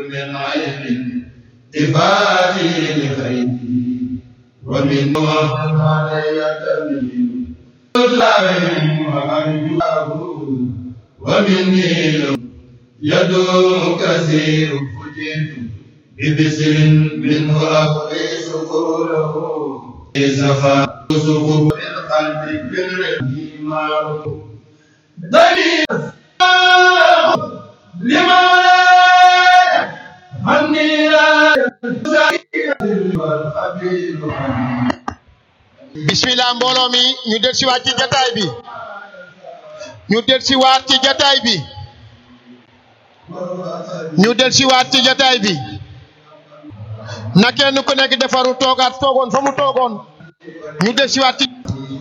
من علم إفادي لخيري ومن وقت علي تمين عليهم وأرجوه ومني لو يدوم كثير فتنت ببسر منه أقضي سكوره زفا سكوه من قلبي بالرحيم معروف دليل لما عني لا والخبير عني bismillah mbooloo mi ñu del siwaat ci jataay bi ñu del siwaat ci jataay bi ñu del siwaat ci jataay bi na kenn ku nekk defaru toogaat toogoon fa mu toogoon ñu del siwaat ci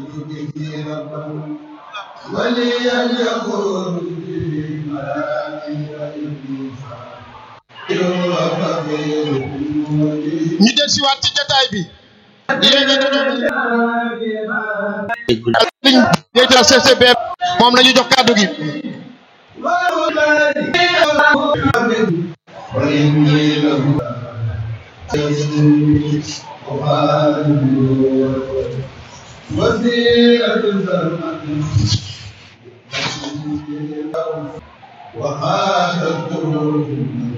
وليا يقول في مرامي ñu del siwaat ci jataay bi léegi liñ déetal CCB moom la ñu jox kàddu gi وإني له وسيلة زمن وخاتمته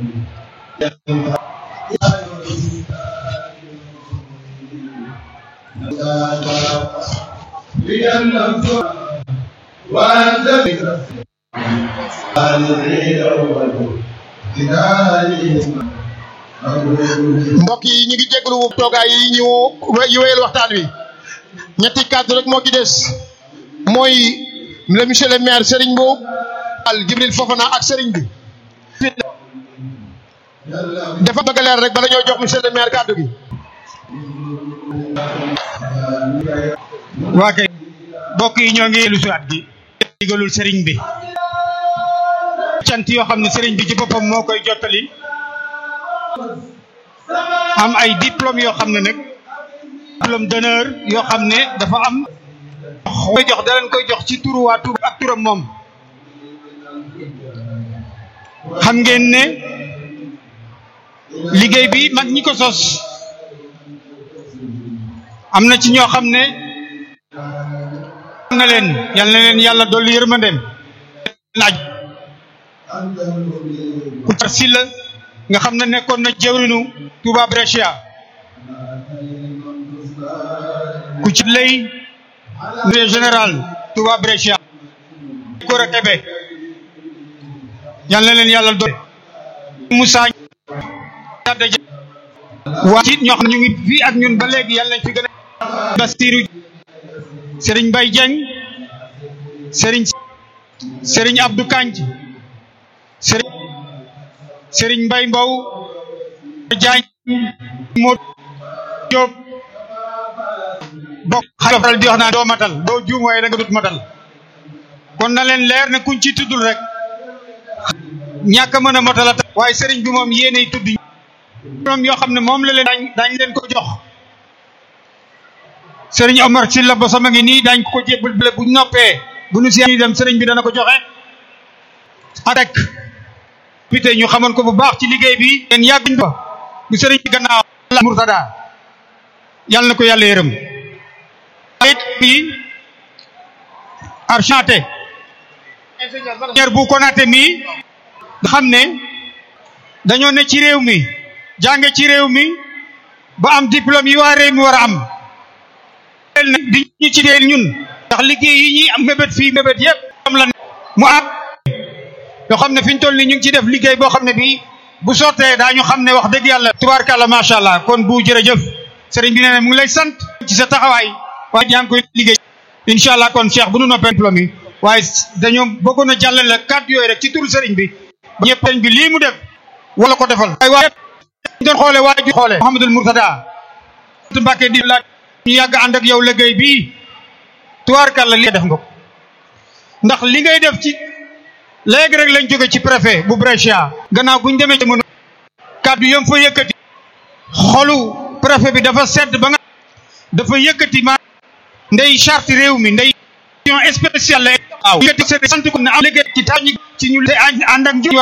لأنه وأنت ذكر mbokk yi ñu ngi jégalu toogaay yi ñu yu wéyal waxtaan wi ñetti kàddu rek moo ci des mooy le monsieur le maire Serigne Mbow al Jibril Fofana ak Serigne bi dafa bëgg a leer rek bala ñoo jox monsieur le maire kàddu gi waa kay mbokk yi ñoo ngi lu siwaat gi digalul sëriñ bi cant yoo xam ne sëriñ bi ci boppam moo koy jottali am ay diplôme yoo xam ne nag diplôme d'honneur yoo xam ne dafa am koy jox da leen koy jox ci turu waa Touba ak turam moom xam ngeen ne liggéey bi mag ñi ko sos am na ci ñoo xam ne na leen yal na leen yàlla dolli yërmandeem naaj ku tar si la nga xam ne nekkoon na jëwrinu Touba Brescia ku ci lay général Touba Brescia Kora Kebe yal na leen yàlla dolli Moussa waa ci ñoo xam ne ñu ngi fii ak ñun ba léegi yàlla nañ fi gën a Bastiru Serigne Mbaye Dieng Serigne Serigne Abdou Kanj Serigne Serigne Mbaye Mbow Diagne moo Diop bokk xaral di wax naa doo matal doo juum waaye da nga dut matal kon na leen leer ne kuñ ci tuddul rek ñàkk a mën a matal a tax waaye Serigne bi moom yéenay tudd ñoom yoo xam ne moom la leen daañ daañ leen ko jox sëriñ Omar Sylla ba sama ngi nii daañ ko ko jébbal bale bu noppee bu nu si dem sëriñ bi dana ko joxe arek pité ñu xamoon ko bu baax ci liggéey bi leen yàgg ba bu sëriñ bi gannaaw la Murtada yàlla na ko yàlla yërëm it bi archanté ingénieur bu Konaté mii nga xam ne dañoo ne ci réew mi jànge ci réew mi ba am diplôme yi waa réew mi war a am di ñu ci deel ñun ndax liggéey yi ñuy am mébét fii mébét yëpp am la mu am yoo xam ne fi ñu toll ni ñu ngi ci def liggéey boo xam ne bii bu sottee daañu xam ne wax dëgg yàlla tubaarkàlla macha allah kon bu jërëjëf sëriñ bi nee na mu ngi lay sant ci sa taxawaay waaye yaa ngi koy liggéey incha allah kon Cheikh bu nu noppee diplôme yi waaye dañoo bëggoon a jàllale kàddu yooyu rek ci turu sëriñ bi ñëpp sëriñ bi lii mu def wala ko defal ay waaye ñu doon xoole waaye ju xoole Mouhamadul Mourtada Mbacke di laaj ñu yàgg ànd ak yow liggéey bii tubaarkàlla li def nga ko ndax li ngay def ci léegi rek lañ jóge ci préfet bu Brescia gannaaw buñ demee ci mën kàddu yam fa yëkkati xolu préfet bi dafa sedd ba nga dafa yëkkati ma ndey charte réew mi ndey spéciale la waaw yëkkati sant ko ne am liggéey ci tax ñi ci ñu ànd ak